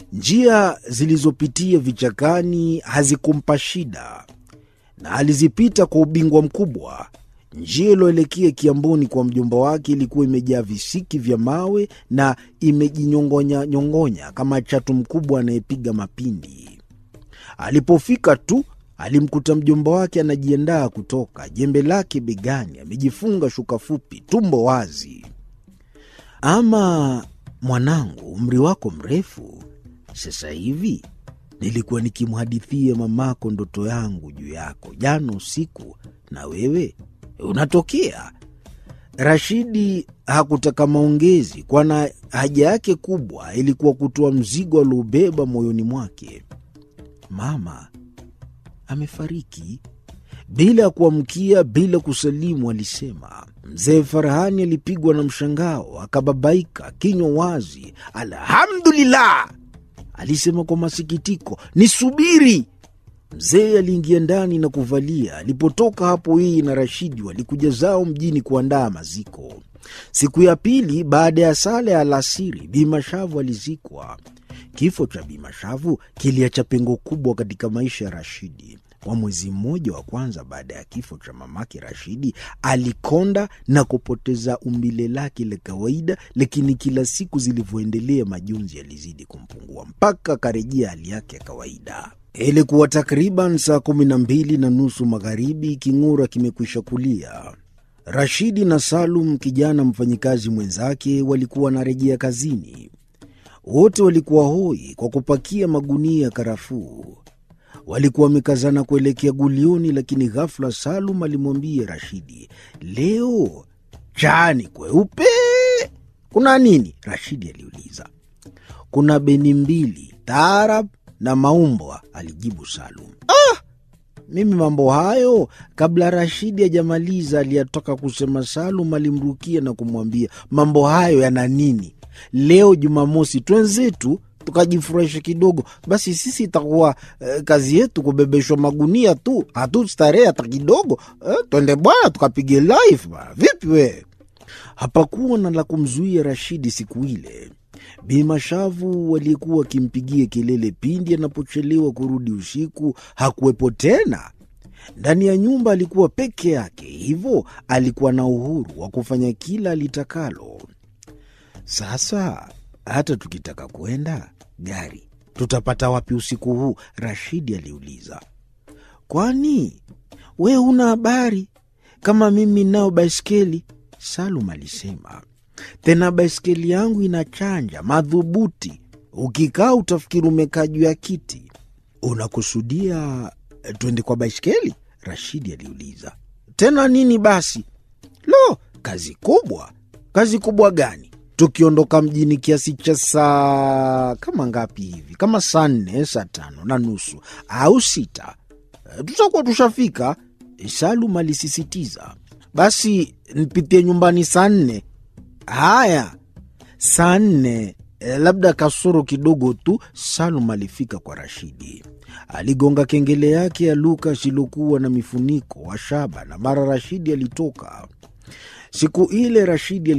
Njia zilizopitia vichakani hazikumpa shida, na alizipita kwa ubingwa mkubwa. Njia iliyoelekea Kiamboni kwa mjomba wake ilikuwa imejaa visiki vya mawe na imejinyongonya nyongonya kama chatu mkubwa anayepiga mapindi. Alipofika tu alimkuta mjomba wake anajiandaa kutoka, jembe lake begani, amejifunga shuka fupi, tumbo wazi. Ama mwanangu, umri wako mrefu sasa hivi. Nilikuwa nikimhadithia mamako ndoto yangu juu yako jana usiku, na wewe unatokea. Rashidi hakutaka maongezi, kwana haja yake kubwa ilikuwa kutoa mzigo aliobeba moyoni mwake. Mama amefariki. Bila ya kuamkia, bila kusalimu, alisema. Mzee Farahani alipigwa na mshangao, akababaika, kinywa wazi. Alhamdulillah, alisema kwa masikitiko. Nisubiri. Mzee aliingia ndani na kuvalia. Alipotoka hapo, yeye na Rashidi walikuja zao mjini kuandaa maziko. Siku ya pili baada ya sala ya alasiri, Bimashavu alizikwa. Kifo cha Bimashavu kiliacha pengo kubwa katika maisha ya Rashidi. Kwa mwezi mmoja wa kwanza baada ya kifo cha mamake Rashidi, alikonda na kupoteza umbile lake la kawaida, lakini kila siku zilivyoendelea, majonzi yalizidi kumpungua mpaka akarejea hali yake ya kawaida. Ilikuwa takriban saa kumi na mbili na nusu magharibi, king'ura kimekwisha kulia. Rashidi na Salum, kijana mfanyikazi mwenzake, walikuwa wanarejea kazini. Wote walikuwa hoi kwa kupakia magunia ya karafuu. Walikuwa wamekazana kuelekea gulioni, lakini ghafla Salum alimwambia Rashidi, leo chani kweupe. Kuna nini? Rashidi aliuliza. Kuna beni mbili, taarab na maumbwa, alijibu Salum. Ah, mimi mambo hayo. Kabla Rashidi hajamaliza aliyatoka kusema, Salum alimrukia na kumwambia, mambo hayo yana nini? Leo Jumamosi twenzetu tukajifurahisha kidogo. Basi sisi itakuwa eh, kazi yetu kubebeshwa magunia tu, hatustarehe hata kidogo eh, twende bwana tukapige live bwana. Vipi we? Hapakuwa na la kumzuia Rashidi siku ile. Bimashavu waliyekuwa wakimpigia kelele pindi anapochelewa kurudi usiku hakuwepo tena. Ndani ya nyumba alikuwa peke yake, hivyo alikuwa na uhuru wa kufanya kila alitakalo. Sasa hata tukitaka kwenda gari tutapata wapi usiku huu? Rashidi aliuliza. Kwani we huna habari kama mimi nao baiskeli? Salum alisema. Tena baiskeli yangu inachanja madhubuti, ukikaa utafikiri umekaa juu ya kiti. Unakusudia twende kwa baiskeli? Rashidi aliuliza. Tena nini basi? Lo, kazi kubwa. Kazi kubwa gani? Tukiondoka mjini kiasi cha saa kama ngapi hivi, kama saa nne, saa tano na nusu au sita, tutakuwa tushafika. Salum alisisitiza. Basi nipitie nyumbani saa nne. Haya, saa nne labda kasoro kidogo tu. Salum alifika kwa Rashidi, aligonga kengele yake ya Lukas iliokuwa na mifuniko wa shaba, na mara Rashidi alitoka. Siku ile Rashidi